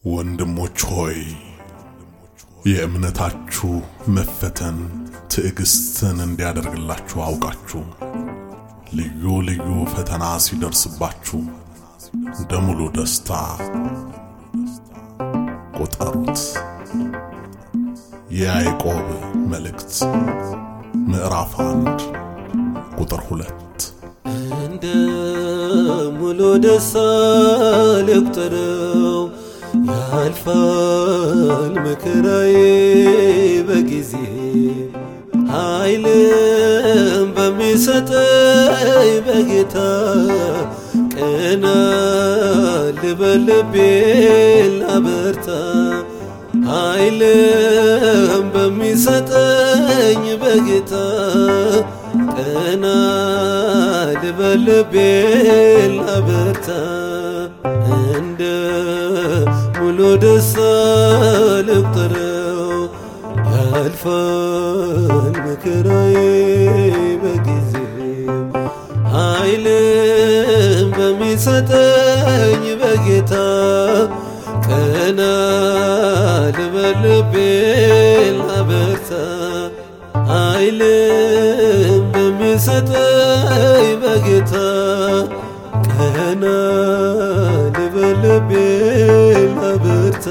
ወንድሞች ሆይ የእምነታችሁ መፈተን ትዕግስትን እንዲያደርግላችሁ አውቃችሁ ልዩ ልዩ ፈተና ሲደርስባችሁ እንደ ሙሉ ደስታ ቁጠሩት። የያዕቆብ መልእክት ምዕራፍ አንድ ቁጥር ሁለት እንደ ሙሉ ደስታ ልቁጠረው ያልፋል መከራዬ በጊዜ ኃይልም በሚሰጠኝ በጌታ ቀና ልበል ልቤን ላበርታ ኃይልም በሚሰጠኝ በጌታ ቀና ልበል ልቤን ላበርታ እንደ ሙሉ ደስታ ልቁጠረው ያልፋል መከራዬ በጊዜው ኃይልም በሚሰጠኝ በጌታ ቀና ልበል ልቤን ላበርታ ኃይልም በሚሰጠኝ በጌታ ቀና ልበል ልቤን ላበርታ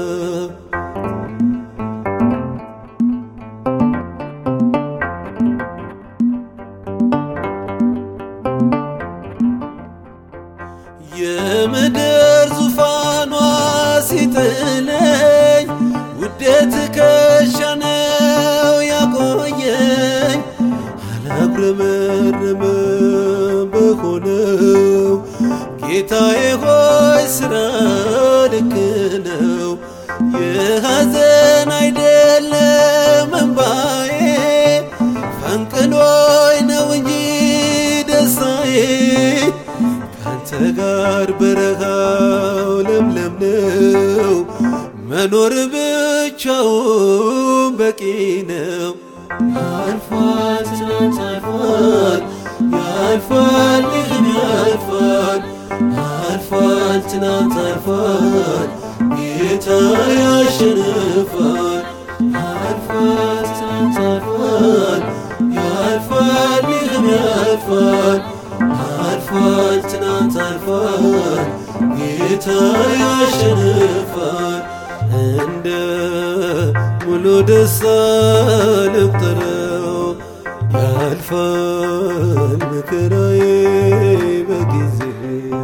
የምድር ዙፋኗ ሲጥለኝ ውዴ ትከሻ ነው ያቆየኝ አላጉረመረመ በሆነው ጌታዬ ሆይ ስራ ልክ ነው የሐዘን አይደለም እንባዬ ፈንቅሎይ ነው እንጂ ደስታዬ ካንተ ጋር በረሃው ለምለም ነው መኖር ብቻውን በቂ ነው። ያልፋል ትናንት አልፏል ያልፋል ይህም ያልፋል ያልፋል ትናንት አልፏል ጌታ ያሸንፋል ያልፋል ትናንት አልፏል ያልፋል ይህም ያልፋል አልፏል ትናንት አልፏል ጌታ ያሸንፋል እንደ ሙሉ ደስታ ልቁጠረው ያልፋል መከራዬ በጊዜው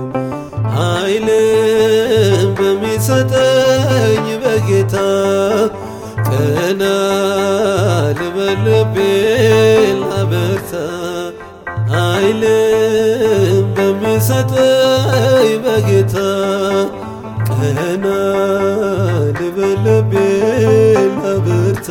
ኃይልም በሚሰጠኝ በጌታ ቀና ልበል ልቤን ላበርታ ኃይልም በሚሰጠኝ በጌታ ቀና ልበል ልቤን ላበርታ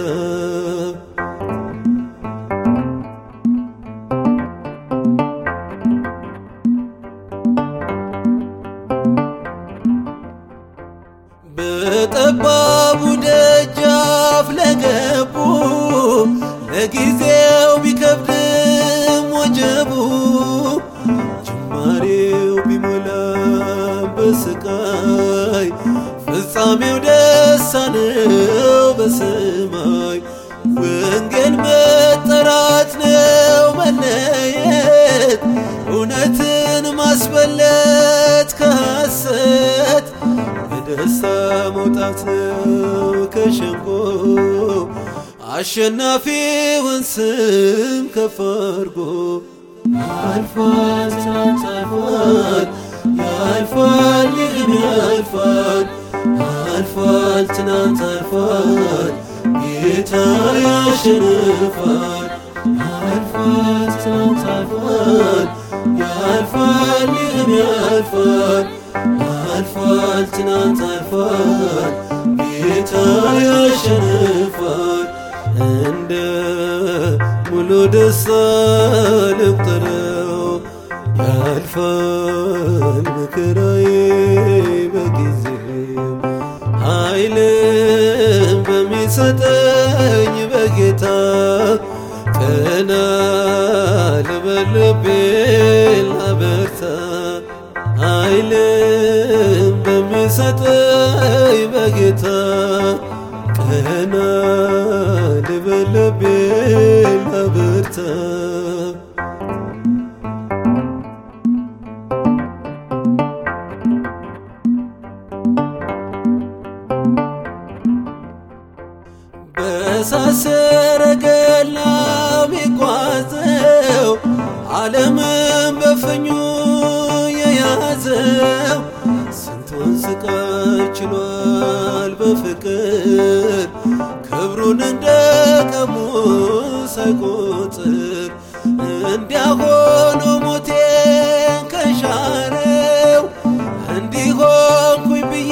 በጠባቡ ደጃፍ ለገቡ ለጊዜው ቢከብድም ወጀቡ ጅማሬው ቢሞላም በስቃይ ፍጻሜው ደስታ ነው በሰማይ ወንጌል መጠራት ነው መለየት እውነትን ማስበለት ከሐሰት በደስታ መውጣት ነው ከሸንጎ አሸናፊውን ስም ከፍ አድርጎ ያልፋል ትናንት አልፏል ያልፋል ይህም ያልፋል አልፏል ትናንት አልፏል ጌታ ያሸንፋል ያልፋል ትናንት አልፏል ያልፋል ይህም ያልፋል አልፏል ትናንት አልፏል ጌታ ያሸንፋል እንደ ሙሉ ደስታ ልቁጠረው ያልፋል መከራዬ በጊዜው ኃይልም በሚሰጠኝ በጌታ ቀና ልበል ልቤን ላበርታ ኃይልም በሚሰጠኝ በእሳት ሰረገላ ሚጓዘው ዓለምን በፍኙ የያዘው ስንቱን ስቃይ ችሏል በፍቅር ክብሩን እንደ ቀሙ ሳይቆጥር እንዲያሆኖ ሞቴን ከሻረው እንዲሆንኩኝ ብዬ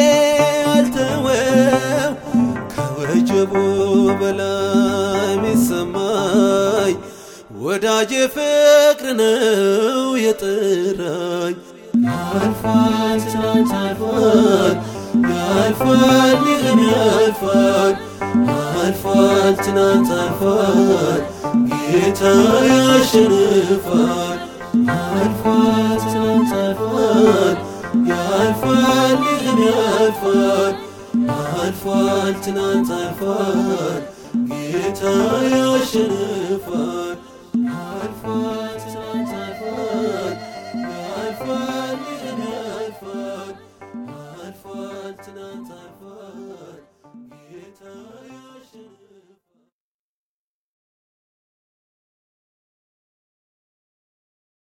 አልተወው ከወጀቡ በላይ ሚሰማኝ ወዳጄ ፍቅር ነው የጠራኝ ያልፋል ትናንት አልፏል ያልፋል ይህም ያልፋል ያልፋል ትናንት አልፏል ጌታ ያሸንፋል ያልፋል ትናንት አልፏል ያልፋል ይህም ያልፋል አልፏል ትናንት አልፏል ጌታ ያሸንፋል አልፏል ትናንት አልፏል ያልፋል ይህም ያልፋል አልፏል ትናንት አልፏል